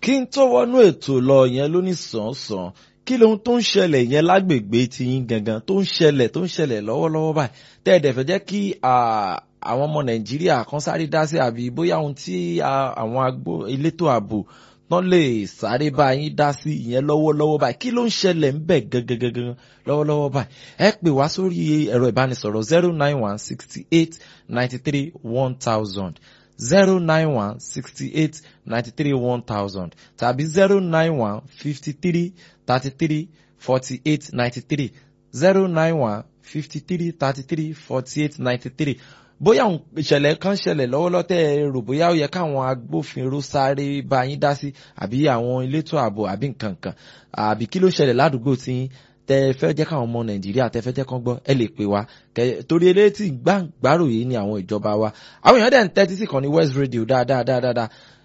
kí n tó wọnú ètò lọ yẹn lóní sàn-án kí lohun tó ń ṣẹlẹ̀ yẹn lágbègbè tiyín gangan tó ń ṣẹlẹ̀ tó ń ṣẹlẹ̀ lọ́wọ́lọ́wọ́ báyìí tẹ́ ẹ̀ dẹ̀ fẹ́ jẹ́ kí àwọn ọmọ nàìjíríà kan sáré dá sí àbí bóyá ohun tí àwọn agbó elétò ààbò tán lè sáré bá yín dá sí ìyẹn lọ́wọ́lọ́wọ́ báyìí kí ló ń ṣẹlẹ̀ ń bẹ̀ gangan lọ́wọ́lọ́wọ́ báyìí ẹ pè wá sórí ẹ̀rọ ìbánisọ̀rọ̀ zero nine one sixty eight ninety three one thousand zero nine one sixty eight ninety three one thousand tàbí zero nine one fifty three thirty three forty eight ninety three zero nine one fifty three thirty three forty eight ninety three bóyá ìṣẹ̀lẹ̀ kan ṣẹlẹ̀ lọ́wọ́lọ́wọ́ tẹ́ ẹ rò bóyá ó yẹ káwọn agbófinró sáré bá yín dá sí àbí àwọn elétò ààbò àbí nǹkan kan àbí kí ló ṣẹlẹ̀ ládùúgbò tí tẹ fẹ́ jẹ́ káwọn ọmọ nàìjíríà tẹ fẹ́ jẹ́ kán gbọ́ ẹ lè pè wá torí eléyìí gbàgbárò yìí ni àwọn ìjọba wa àwọn èèyàn dẹ̀ ń tẹ́tí sí kan ní west radio dáadáa dáadáa